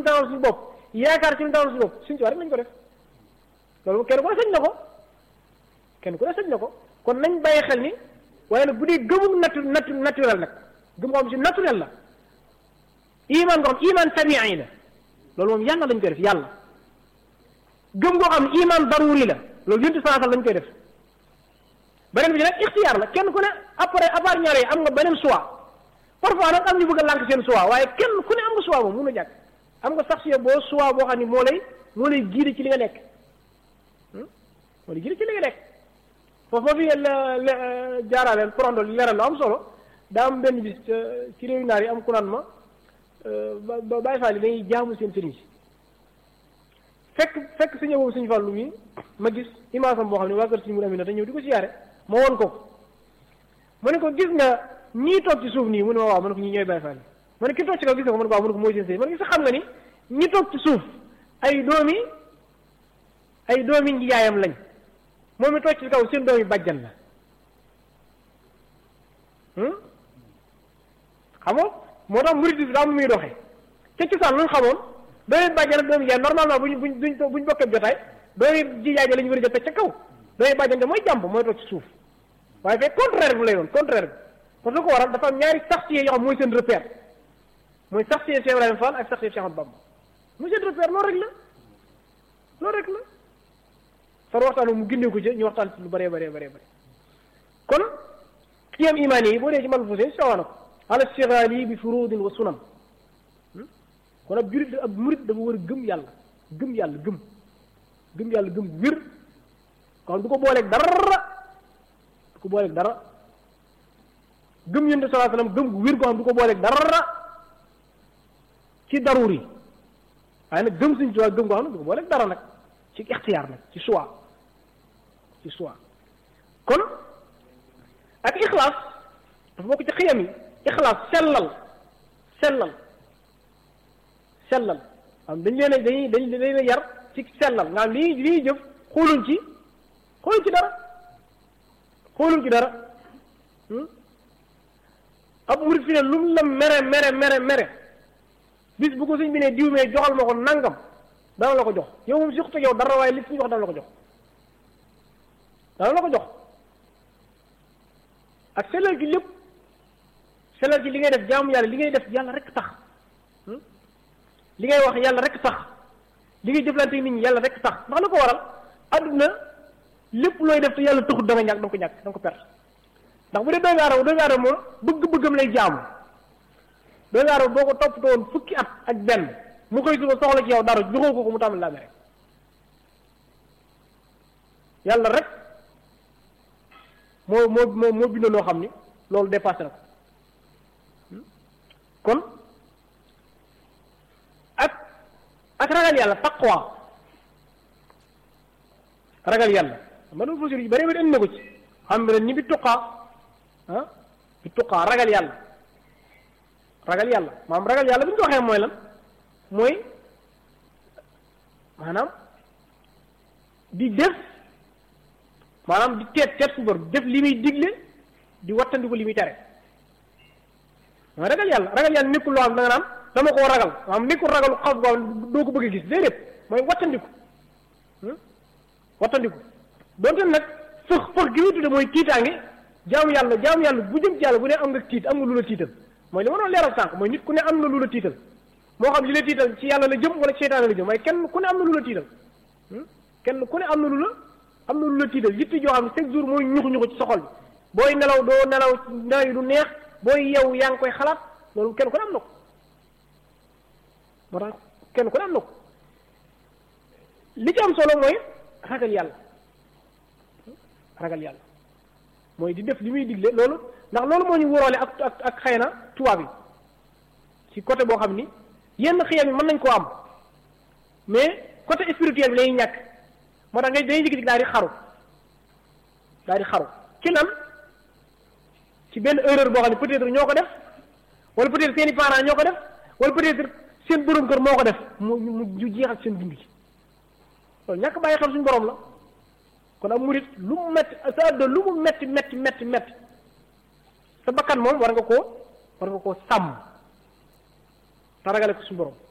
taxawal suñu bopp yaakaar ci lu taxawal suñu bopp suñu tubaab rek nañ ko def loolu kenn ku ne sañ na ko kenn ku ne sañ na ko kon nañ bàyyi xel ni waaye nag bu dee gëmum natu natu naturel nag gëm ko xam si naturel la iman ko xam iman tabi'i la loolu moom yàlla lañ koy def yàlla gëm goo xam ne iman daruri la loolu yuntu sanasal lañ koy def beneen bi ci nag ixtiyaar la kenn ku ne après à part ñaar yi am nga beneen choix parfois nag am ñu bëgg a lànk seen choix waaye kenn ku ne am nga choix moom mun a jàkk am nga sax si boo choix boo xam ne moo lay moo lay giide ci li nga nekk moo lay giide ci li nga nekk foofu moo fi jaaraaleel prondo leeral lu am solo daa am benn bis ci réew naar yi am ku naan ma ba Baay Faal yi dañuy jaamu seen sëriñ si fekk fekk suñu boobu suñu fàllu mi ma gis image am boo xam ne waa kër suñu mun amina te ñëw di ko siyaare ma woon ko mu ne ko gis nga ñii toog ci suuf nii mu ne ma waaw mu ne ko ñii ñooy Baay Faal yi ma ne ki toog ci kaw gis nga ko mu ne ko waaw mu ne ko mooy seen sëriñ ma ne gis xam nga ni ñi toog ci suuf ay doomi ay doomi njaayam lañ moom mi toog ci kaw seen doomi bàjjan la xam nga moo tax murid bi daa mu muy doxee ca cosaan lu ñu xamoon doomi bàjjan ak doomi jaay normalement buñ buñ buñ buñ bokkee jotaay doomi jijaay ja la ñu war a jot ca kaw doomi bàjjan ja mooy jàmp mooy toog ci suuf waaye fekk contraire bi lay doon contraire bi parce que ko waral dafa am ñaari saxtiye yoo xam mooy seen repère mooy saxtiye Cheikh Ibrahima Fall ak saxtiye Cheikh Ahmadou Bamba mooy seen repère loolu rek la loolu rek la far waxtaan mu gindee ko ci ñu waxtaan ci lu bëree bëree bëree bëri kon kiyam imaan yi boo dee ci mal fusé sawa na ko ala stighali bi furudin wa sunan kon ab jurit ab murit dafa war a gëm yàlla gëm yàlla gëm gëm yàlla gëm wér kon du ko booleeg dara du ko booleeg dara gëm yonent sallallahu alayhi wasallam gëm gu wér goo xam du ko booleeg dara ci daruri waaye nag gëm suñ tuwaa gëm goo xam ne du ko booleeg dara nag ci ixtiyaar nag ci choix ci choix kon ak ixlaas dafa bokk ci xiyam yi ixlaas sellal sellal sellal am dañ leen a dañuy dañ leen a yar ci sellal nga xam lii lii jëf xooluñ ci xooluñ ci dara xooluñ ci dara ab murit fi ne lu mu la mere mere mere mere bis bu ko suñ bi ne diw mee joxal ma ko nangam dana la ko jox yow moom surtout yow dara waaye li suñu wax dana la ko jox dana la ko jox ak sellal gi lépp sellal gi li ngay def jaamu yàlla li ngay def yàlla rek tax li ngay wax yàlla rek tax li ngay jëflante nit ñi yàlla rek tax ndax la ko waral adduna lépp looy def te yàlla taxut da nga ñàkk da nga ko ñàkk da nga ko perte ndax bu dee doomu aadama doomu aadama moom bëgg-bëggam lay jaamu doomu aadama boo ko toppatoo woon fukki at ak benn mu koy suba soxla ci yow dara joxoo ko ko mu tàmbali laa mere yàlla rek moo moo moo moo bind loo xam ni loolu dépassé na ko kon ak ak ragal yàlla taqwa ragal yàlla ma doon fosir yu bari bari indi na ko ci xam ne ni bi tuqaa ah bi tuqaa ragal yàlla ragal yàlla maanaam ragal yàlla bu ñu ko waxee mooy lan mooy maanaam di def maanaam di teet teet su bor def li muy digle di wattandiku li muy tere mooy ragal yàlla ragal yàlla nekkul loo xam da nga naan dama koo ragal maanaam nekkul ragalu xaw boo doo ko bëgg a gis déedéet mooy wattandiku wattandiku donte nag fëx fëx gi muy tudde mooy tiitaange jaamu yàlla jaamu yàlla bu jëm ci yàlla bu ne am nga tiit am nga lu la tiital mooy li ma doon leeral sànq mooy nit ku ne am na lu la tiital moo xam li la tiital ci yàlla la jëm wala ci seytaane la jëm waaye kenn ku ne am na lu la tiital kenn ku ne am na lu la am na lu la tiital yitti joo xam ne chaque jour mooy ñuxu ñuxu ci soxol bi booy nelaw doo nelaw nelaw yi du neex booy yow yaa ngi koy xalaat loolu kenn ku ne am na ko moo tax kenn ku ne am na ko li ci am solo mooy ragal yàlla ragal yàlla mooy di def li muy digle loolu ndax loolu moo ñu wóoroole ak ak ak xëy na tubaab yi ci côté boo xam ni yenn xiyam yi mën nañ koo am mais côté spirituel bi lañuy ñàkk moo tax ngay dañuy jikki daal di xaru daal di xaru ci lan ci benn erreur boo xam ne peut-être ñoo ko def wala peut-être seeni parents ñoo ko def wala peut-être seen borom kër moo ko def mu mu ñu jeexal seen dund gi loolu ñàkk bàyyi xel suñu borom la kon am murit lu mu metti sa àdduna lu mu metti metti metti metti sa bakkan moom war nga koo war nga koo sàmm te ragale ko suñu borom